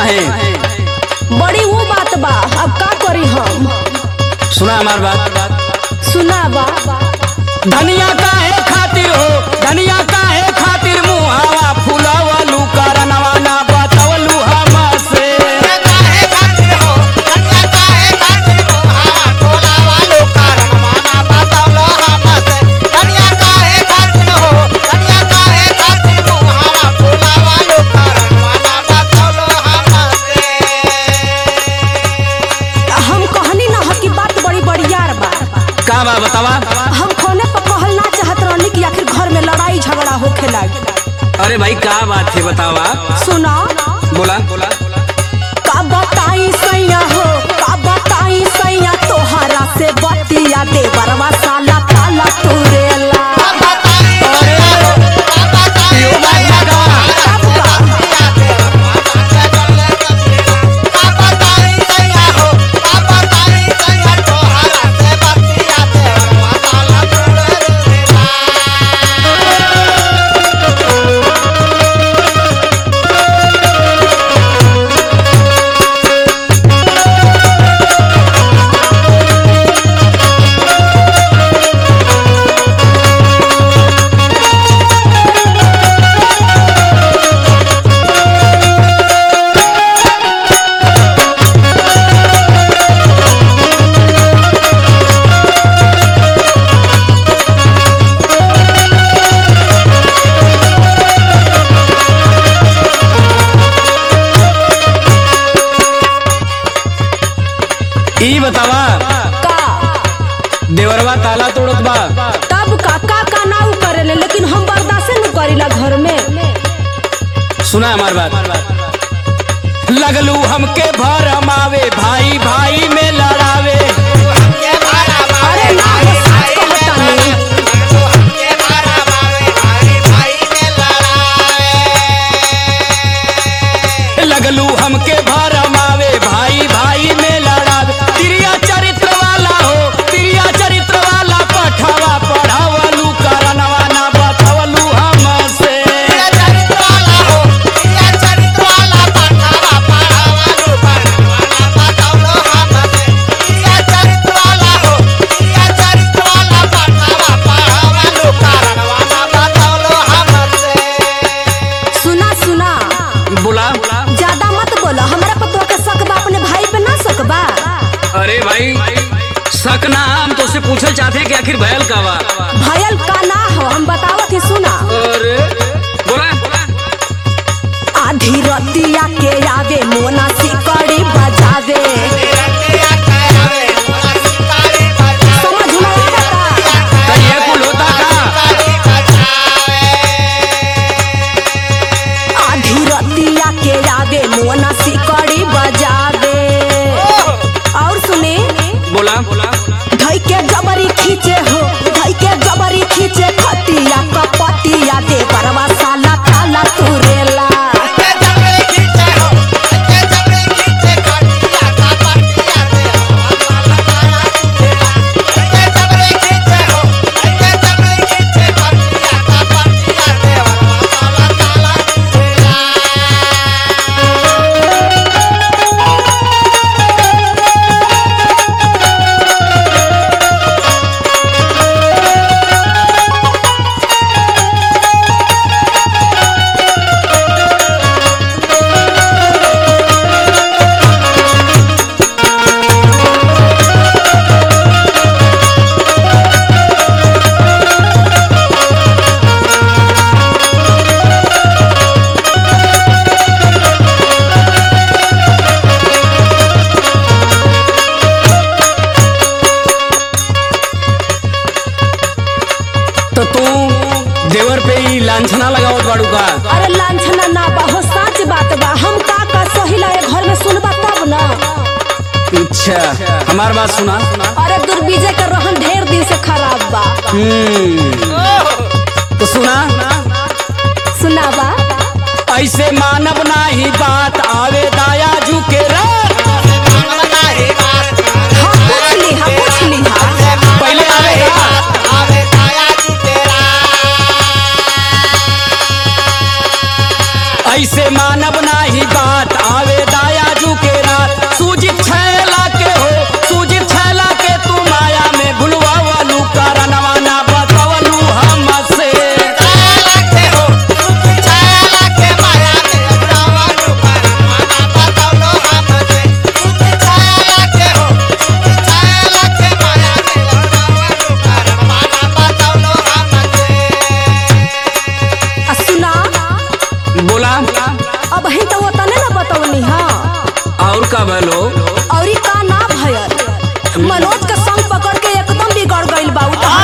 काहे बड़ी वो बात बा अब का करी हम सुना हमार बात सुना बा धनिया काहे खातिर हो धनिया काहे खातिर मुहावा फुलावलू करनवा ना बतवलू हमसे हम कहनी ना ह कि बात बड़ी बड़ियार बा का बा बतावा हम खोने पर कहल ना चाहत रहनी कि आखिर घर में लड़ाई झगड़ा होखे लागी अरे भाई का बात है बतावा सुना बोला बोला का बताई सैया हो का बताई सैया तोहरा से बतिया दे बरवा साला ताला तुरेला यो बात बा का? तब का ई बतावा का देवरवा ताला तोड़त बा तब का का का ना उ करेले लेकिन हम बर्दाश्त न करीला घर में सुना हमार बात लगलू हमके भरमावे भाई भाई में लड़ावे अरे ना हो सच कहतानी लगलू हमके भरमावे भाई भाई में लड़ावे तिरिया चरित्र वाला हो तिरिया चरित्र वाला पठवा पढ़ावलू करनवा ना बतवलू हमसे सुना सुना बोला ज्यादा मत बोलो हमरा पर तो के शक बा अपने भाई पे ना शक बा अरे भाई शक ना हम तो से पूछल चाहते कि आखिर भयल का बा भयल का ना हो हम बतावत ही सुना अरे बोला बोला आधी रतिया के आवे मोना सिकड़ी बजावे समझ में आवता तो ये कुल होता का आधी रतिया के आवे मोना सिकड़ी बजावे और सुने बोला बोला धई के जबरी खींचे हो धई के जबरी खींचे खटिया कपटिया दे परवा साला काला तुरेला तो तू देवर पे ही लांछना लगावत बाड़ू का अरे लांछना ना बा हो सच बात बा हम का का सहिला ए घर में सुनबा तब ना अच्छा हमार बात सुना अरे दुर्बीजे का रहन ढेर दिन से खराब बा हम्म तो सुना सुनावा ऐसे मानव नाही बात आवे दाया जू के रात हाँ पूछ ली हाँ पूछ ली हाँ पहले आवेगा ऐसे मा मानब नाही बात आवे दाया जू के रात सूजित छैला के हो सूजित छैला के तू माया में भुलवा वालू कारणवा ना बतवलू हमसे आ सुना बोला अब ही तो वो तने ना बतवनी हा और का बोलो और ई का ना भयल मनोज के संग पकड़ के एकदम बिगड़ गइल बा उ तो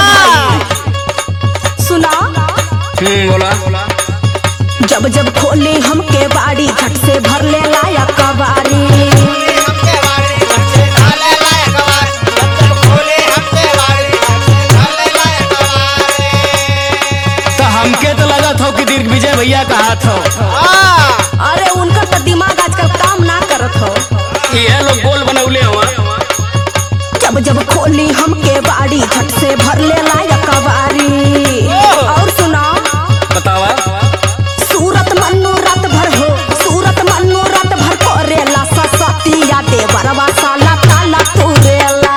सुना हम्म बोला जब जब खोली हमके बाड़ी झट से भर ले लाया कबारी तो हमके तो लगत हो कि दीर्घ विजय भैया का हाथ हो अरे उनका तो दिमाग आजकल काम ना करत हो ये लोग गोल बनौले हुआ जब जब खोली हमके बाड़ी झट से भर ले लाया कबारी और सुना बतावा सूरत मन्नू रात भर हो सूरत मन्नू रात भर करेला ससतिया देवरवा साला ताला तुरेला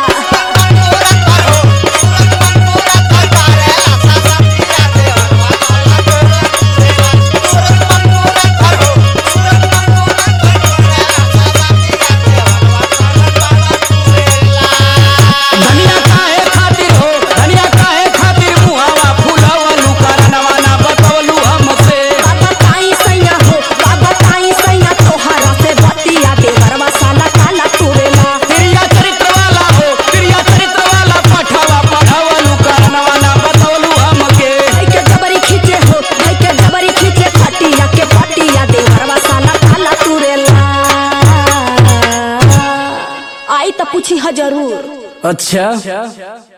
धनिया काहे खातिर हो धनिया काहे खातिर मुहावा फुलावलू कारणवा ना बतवलू हमसे बाबा ताई सैया हो बाबा ताई सैया तोहरा से बतिया देवरवा साला ताला तुरेला प्रिया चरित्र वाला हो प्रिया चरित्र वाला पठावा पढ़ावलू कारणवा ना बतवलू हमके भाई के जबरी खींचे हो भाई के जबरी खींचे खटिया के पटिया देवरवा साला ताला तुरेला आई तो पूछी ह जरूर अच्छा